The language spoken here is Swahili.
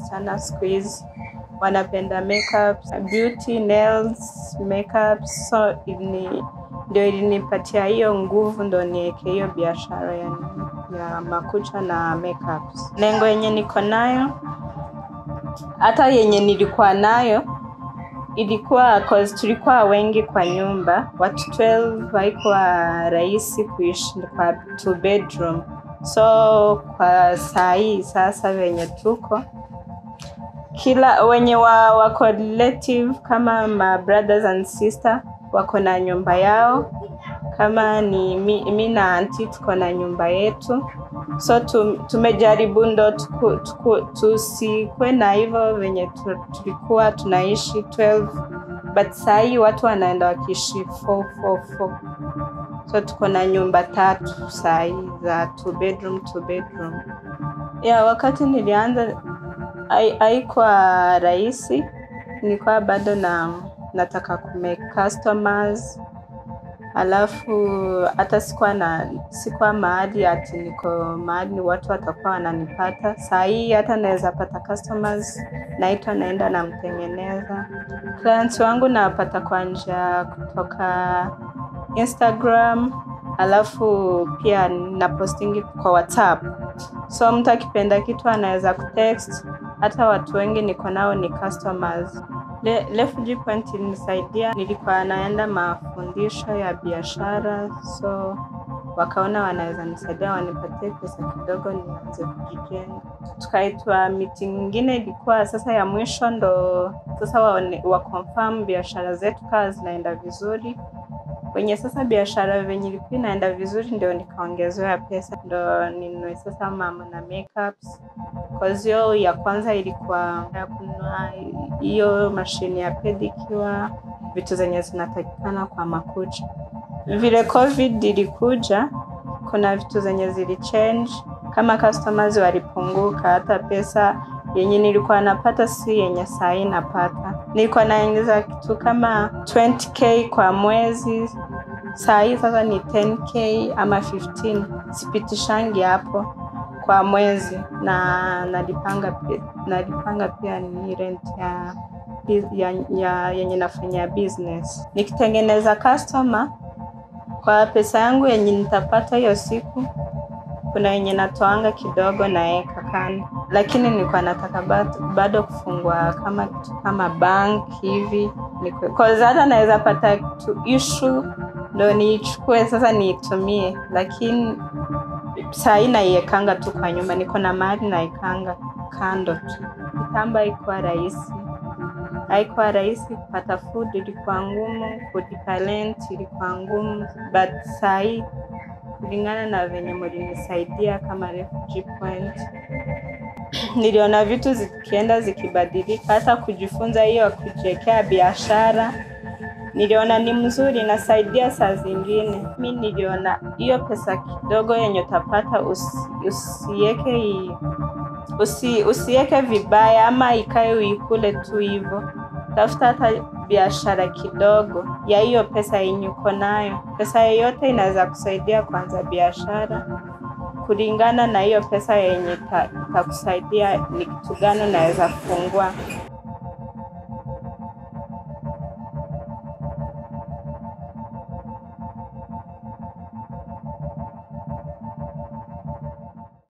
wasichana siku hizi wanapenda makeups, beauty, nails, makeups. So ilini, ndio ilinipatia hiyo nguvu ndo niweke hiyo biashara ya, ya makucha na makeups. Lengo yenye niko nayo hata yenye nilikuwa nayo ilikuwa cause tulikuwa wengi kwa nyumba, watu 12, haikuwa rahisi kuishi kwa two bedroom. So kwa saa hii sasa venye tuko kila wenye wa, wako relative kama ma brothers and sister wako na nyumba yao, kama ni mi, mi na anti tuko na nyumba yetu so tu, tumejaribu ndo tuku- tuku- tusikwe na hivyo venye tu- tulikuwa tunaishi 12 but saa hii watu wanaenda wakiishi 444 so tuko na nyumba tatu saa hii za two bedroom two bedroom yeah, wakati nilianza hai- haikuwa rahisi nilikuwa bado na nataka kumake customers alafu hata sikuwa na sikuwa mahali ati niko mahali watu watakuwa wananipata saa hii hata naweza pata customers naitwa naenda namtengeneza clients wangu nawapata kwa njia kutoka instagram alafu pia na postingi kwa whatsapp so mtu akipenda kitu anaweza kutext hata watu wengi niko nao ni customers Le, Refugee Point ilinisaidia, nilikuwa naenda mafundisho ya biashara, so wakaona wanaweza nisaidia wanipatie pesa kidogo nianze kujijenga. Tukaitwa meeting nyingine, ilikuwa sasa ya mwisho, ndo sasa waone- wa confirm biashara zetu kawa zinaenda vizuri wenye sasa biashara venye ilikuwa inaenda vizuri, ndio nikaongezewa pesa, ndo ninunue sasa mama na makeups Cause hiyo ya kwanza ilikuwa ya kununua hiyo mashine ya pedicure, vitu zenye zinatakikana kwa makucha. Vile covid ilikuja, kuna vitu zenye zilichange, kama customers walipunguka, hata pesa yenye nilikuwa napata si yenye saa hii napata. Nilikuwa naingiza kitu kama 20k kwa mwezi, saa hii sasa ni 10k ama 15, sipitishangi hapo kwa mwezi na nalipanga pia, nalipanga pia ni rent ya, ya, ya yenye nafanya business. Nikitengeneza customer kwa pesa yangu yenye nitapata hiyo siku, kuna yenye natoanga kidogo naeka kando, lakini nilikuwa nataka bado, bado kufungua kama kitu kama bank hivi nikwe- cause hata naweza pata kitu issue ndo niichukue sasa niitumie, lakini saa hii naiekanga tu kwa nyumba, niko na mahali naekanga kando tu. Kitambo haikuwa rahisi, haikuwa rahisi kupata food, ilikuwa ngumu, kulipa rent ilikuwa ngumu, but saa hii kulingana na venye mlinisaidia kama Refugee Point, niliona vitu zikienda zikibadilika, hata kujifunza hiyo ya kujiwekea biashara niliona ni mzuri, inasaidia saa zingine. Mi niliona hiyo pesa kidogo yenye utapata usi, usiweke i- usi, usiweke vibaya ama ikae uikule tu hivyo. Tafuta hata biashara kidogo ya hiyo pesa yenye uko nayo. Pesa yoyote inaweza kusaidia kuanza biashara kulingana na hiyo pesa yenye ita- itakusaidia ni kitu gani unaweza fungua.